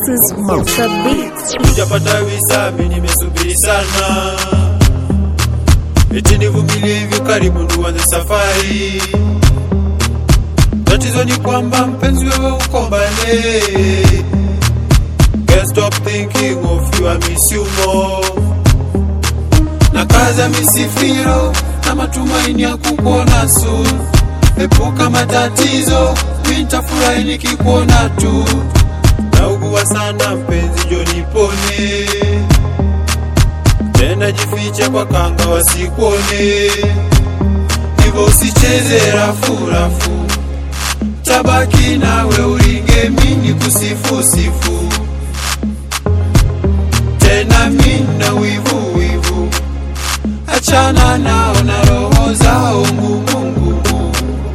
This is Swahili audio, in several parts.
is Mocha Beats. Hujapata visa, mimi nimesubiri sana, eti nivumilie hivyo, karibu tuanze safari. Tatizo ni kwamba mpenzi, wewe uko mbali. Can't stop thinking of you, I miss you more. Na kaza misifiro na matumaini ya kukuona soon. Epuka matatizo, mimi nitafurahi nikikuona tu. Naugua sana mpenzi, jo nipone tena, jifiche kwa kanga wasikuone, hivyo usicheze rafu rafu, tabaki nawe uringe, mini kusifu sifu tena, mina wivu wivu, achana nao na roho zao ngumungumu.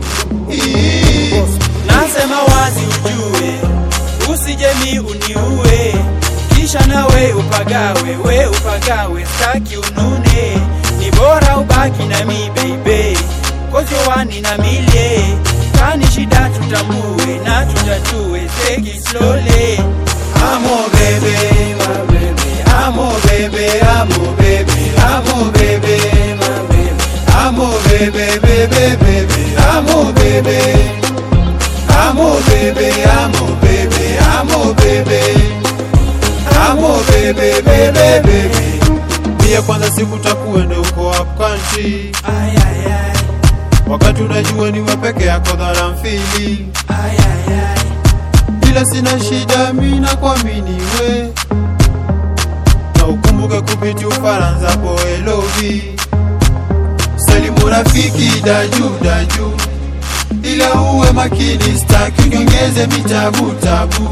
Nasema wazi ujue, usije mi uniue, kisha nawe upagawe, we upagawe, staki unune, ni bora ubaki na mi baby, cause you one in a million. Kani shida tutambue na tutatue, take it slowly. Amo baby, my baby, amo baby, amo baby, amo baby, my baby, amo baby, baby, baby, amo baby, amo baby, amo baby, amo baby, amo baby, baby, baby. Mia kwanza siku takuende uko up country, Ay, ay, ay, wakati unajua ni wewe peke yako that I'm feeling ay, ay, ay. ila sina shida, mi nakuamini we, na ukumbuke kupiti Ufaransa po elovi salimu rafiki daju daju, ila uwe makini, staki uniongeze mitabu tabu,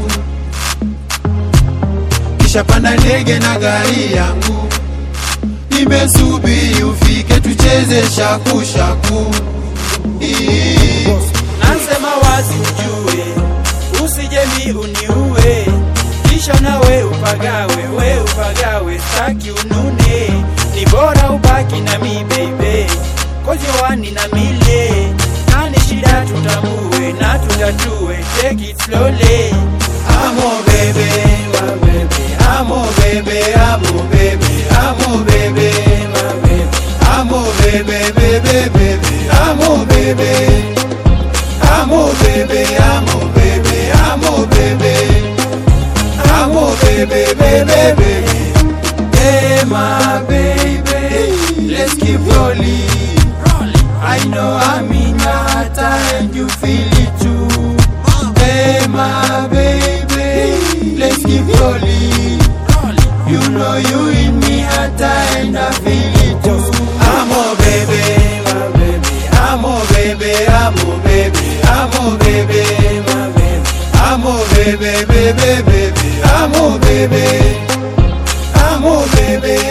kisha panda ndege na gari yangu, nimesubiri ufike tucheze shaku shaku. Ii. Nasema wazi ujue, usije mi uniue, kisha nawe upagawe, we upagawe, staki unune, ni bora ubaki na mi baby, cause you one in a million. Nani shida tutambue na tutatue, take it slowly. Amo baby, my baby, amo baby, amo baby, amo baby, my baby, amo baby, baby, baby, amo baby, amo baby, amo baby, amo baby, amo baby, baby, baby. Hey my baby, let's keep rolling. I know I'm in your heart and you feel it too. Hey my baby, let's keep rolling. You know you in me heart and I feel it too. I'm a baby, my baby. I'm a baby, I'm a baby, I'm a baby, my baby. I'm a baby, baby, baby. I'm a baby. I'm a baby,